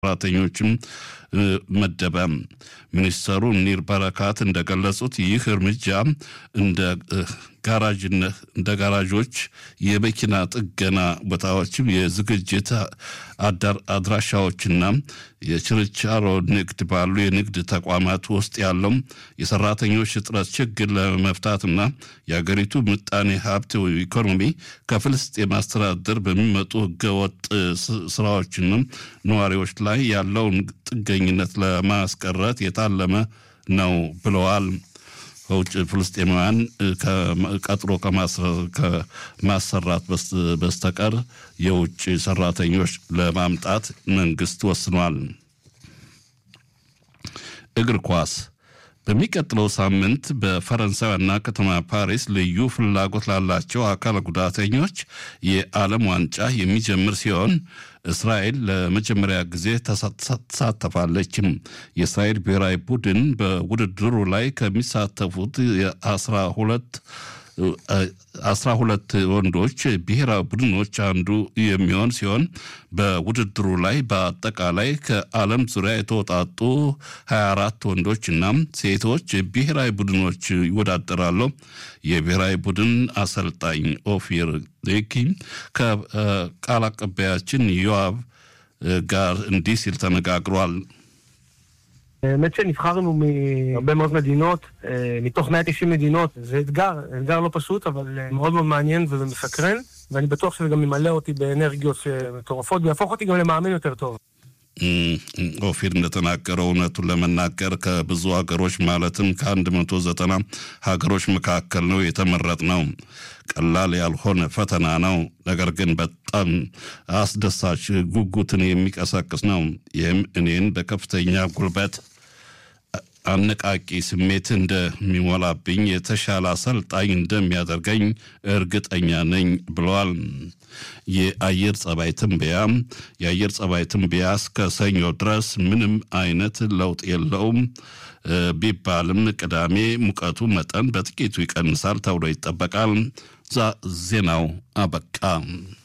ሰራተኞችም መደበ። ሚኒስተሩ ኒር በረካት እንደገለጹት ይህ እርምጃ እንደ ጋራጅነት እንደ ጋራዦች፣ የመኪና ጥገና ቦታዎች፣ የዝግጅት አድራሻዎችና የችርቻሮ ንግድ ባሉ የንግድ ተቋማት ውስጥ ያለው የሰራተኞች እጥረት ችግር ለመፍታትና የአገሪቱ ምጣኔ ሀብት ኢኮኖሚ ከፍልስጤም አስተዳደር በሚመጡ ህገወጥ ስራዎችና ነዋሪዎች ላይ ያለውን ጥገኝነት ለማስቀረት የታለመ ነው ብለዋል። ከውጭ ፍልስጤማውያን ቀጥሮ ከማሰራት በስተቀር የውጭ ሰራተኞች ለማምጣት መንግስት ወስኗል። እግር ኳስ በሚቀጥለው ሳምንት በፈረንሳይ ዋና ከተማ ፓሪስ ልዩ ፍላጎት ላላቸው አካል ጉዳተኞች የዓለም ዋንጫ የሚጀምር ሲሆን እስራኤል ለመጀመሪያ ጊዜ ተሳተፋለችም። የእስራኤል ብሔራዊ ቡድን በውድድሩ ላይ ከሚሳተፉት የአስራ ሁለት አስራ ሁለት ወንዶች ብሔራዊ ቡድኖች አንዱ የሚሆን ሲሆን በውድድሩ ላይ በአጠቃላይ ከዓለም ዙሪያ የተወጣጡ 24 ወንዶችና ሴቶች ብሔራዊ ቡድኖች ይወዳደራሉ። የብሔራዊ ቡድን አሰልጣኝ ኦፊር ዴኪ ከቃል አቀባያችን ዮአብ ጋር እንዲህ ሲል ተነጋግሯል። האמת שנבחרנו מהרבה מאוד מדינות, מתוך 190 מדינות, זה אתגר, אתגר לא פשוט, אבל מאוד מאוד מעניין ומסקרן, ואני בטוח שזה גם ימלא אותי באנרגיות מטורפות, ויהפוך אותי גם למאמן יותר טוב. ኦፊር እንደተናገረው እውነቱን ለመናገር ከብዙ ሀገሮች ማለትም ከአንድ መቶ ዘጠና ሀገሮች መካከል ነው የተመረጥ ነው። ቀላል ያልሆነ ፈተና ነው። ነገር ግን በጣም አስደሳች ጉጉትን የሚቀሰቅስ ነው። ይህም እኔን በከፍተኛ ጉልበት አነቃቂ ስሜት እንደሚሞላብኝ የተሻለ አሰልጣኝ እንደሚያደርገኝ እርግጠኛ ነኝ ብለዋል። የአየር ጸባይ ትንበያ የአየር ጸባይ ትንበያ እስከ ሰኞ ድረስ ምንም አይነት ለውጥ የለውም ቢባልም ቅዳሜ ሙቀቱ መጠን በጥቂቱ ይቀንሳል ተብሎ ይጠበቃል። ዜናው አበቃ።